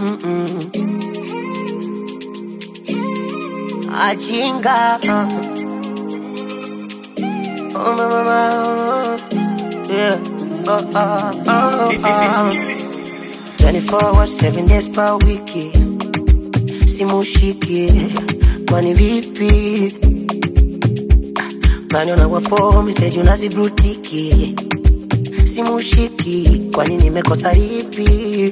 Mm-mm. Ajinga. Oh, my, my, my. Yeah. Oh, oh, oh, oh. 24 hours, 7 days per wiki. Simushiki. Kwani vipi? Naniona kwa form, message unazibrutiki. Simushiki. Kwani nimekosa lipi?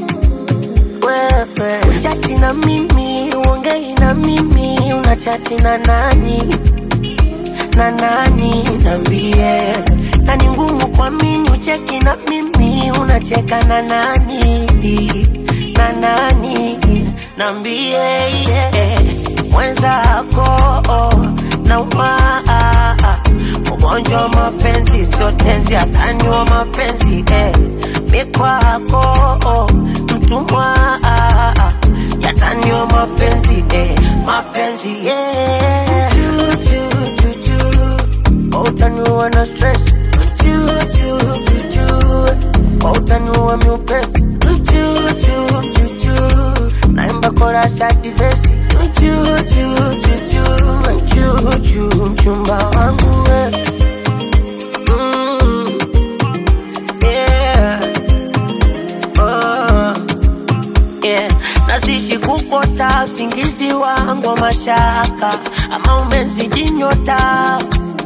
wewe uchati na mimi uongei na mimi unachati na nani na nani nambie na ni ngumu kwa mini ucheki na mimi unacheka na nani na nani nambie yeah. mwenzako na umaa ugonjwa wa mapenzi sio tenzi hatani wa mapenzi eh. mikwako mtumwa yatani wa mapenzi eh. mapenzi yeah. Choo, choo, choo, choo. utaniua na stress Choo, choo, choo, choo. utaniua miupesi Choo, choo, choo, choo. naimba korasha divesi Choo, choo, choo, choo. Choo, choo, mchumba wangu we. Mm. Yeah. Oh. Yeah. Nazishi kukota usingizi wangu wa mashaka ama umezidi nyota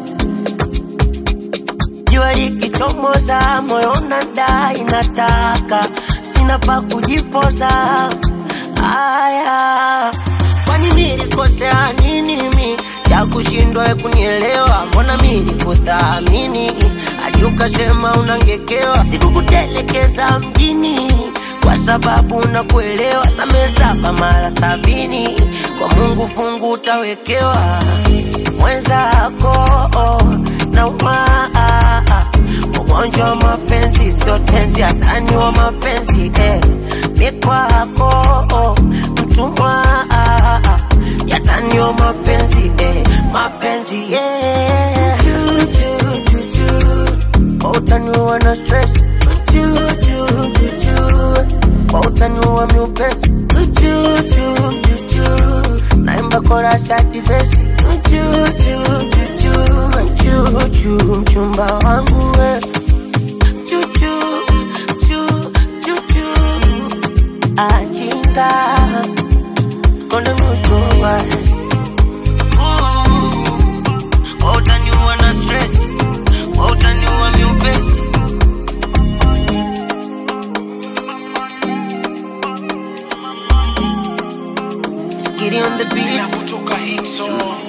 jua likichomoza moyo unadai nataka sina pa kujipoza aya kwani nilikosea nini mi cha kushindwa we kunielewa mbona mi nikuthamini hadi ukasema unangekewa sikukutelekeza mjini kwa sababu nakuelewa same saba mara sabini kwa mungu fungu utawekewa mwenzako na umaa ugonjwa wa mapenzi sio tenzi hatani wa mapenzi eh. mikwako mtumwa yatani wa mapenzi eh. mapenzi yeah. Choo, choo, choo, choo. utaniua na stress Choo, choo, choo, choo. utaniua miupesi Choo, choo, choo, choo. naimba korasha divesi Choo, choo, choo, choo. Choo, choo, mchumba wangu we Choo, choo, choo, choo, choo. ajinga konde muzgowa utaniua na stress utaniua miupesi Skitty on the beat kutoka hit song